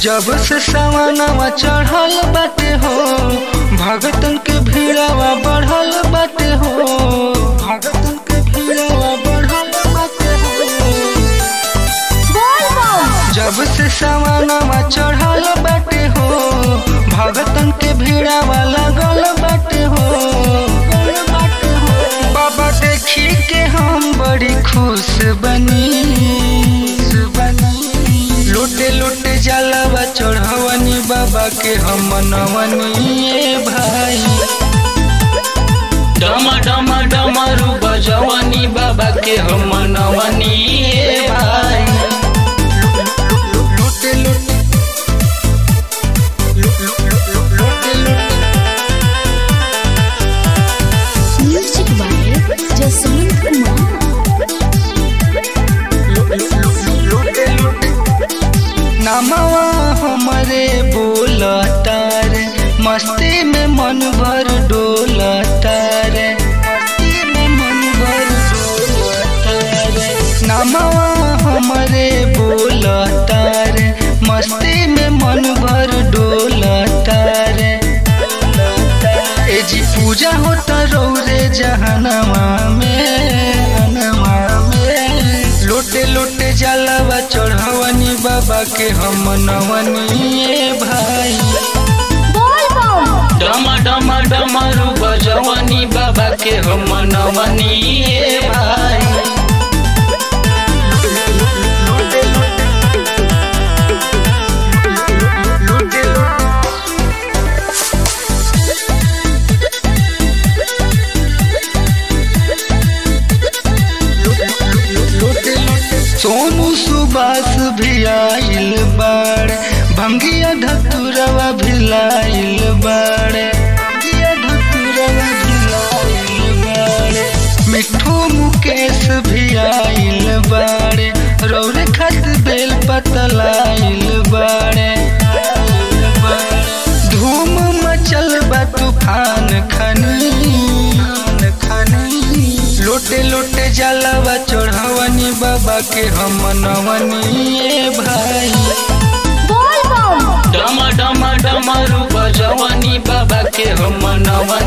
जब से सवानवा चढ़ल बाटे हो भगतन के भीड़वा बढ़ल बाटे हो भगतन के भीड़वा बढ़ल बाटे हो जब से सवानवा चढ़ल बाटे हो भगतन के भीड़वा लगल बाटे हो बाबा देखी के हम बड़ी खुश बनी लोटे लोटे जलवा चढ़वनी बाबा के हम मनवनी ए भाई डम डम डमरू बजवनी बाबा के हम मनवनी ए भाई लोटे लोटे लो- लो- लो- लो- लोटे लोटे Music by Jasmine Kumar. नमवा हमरे बोलतार मस्ती में मन भर डोलतार मस्ती में मन भर डोलतार नमवा हमरे बोलतार मस्ती में मन भर डोलतार ए जी पूजा होता रौरे जहनवा में अनवा में लोटे लोटे जलवा चढ़वनी बाबा के हम नवनी ए भाई डम डम डमरू बजवनी बाबा के हम मनवनी ए भाई सोनू सुबास भी आइल बाड़ भंगिया धतुरवा भी लाइल बाड़े भंगिया धतुरवा भी लाइल बाड़े मिठू मुकेश भी आइल बाड़े रौरे खत बेल पतलाइल बाड़े धूम मचल बा तूफान खनी खनी लोटे लोटे जलवा चढ़वनी बाबा के हम नवनी ए भाई डम डम डमरू बजवनी बाबा के हम मनवनी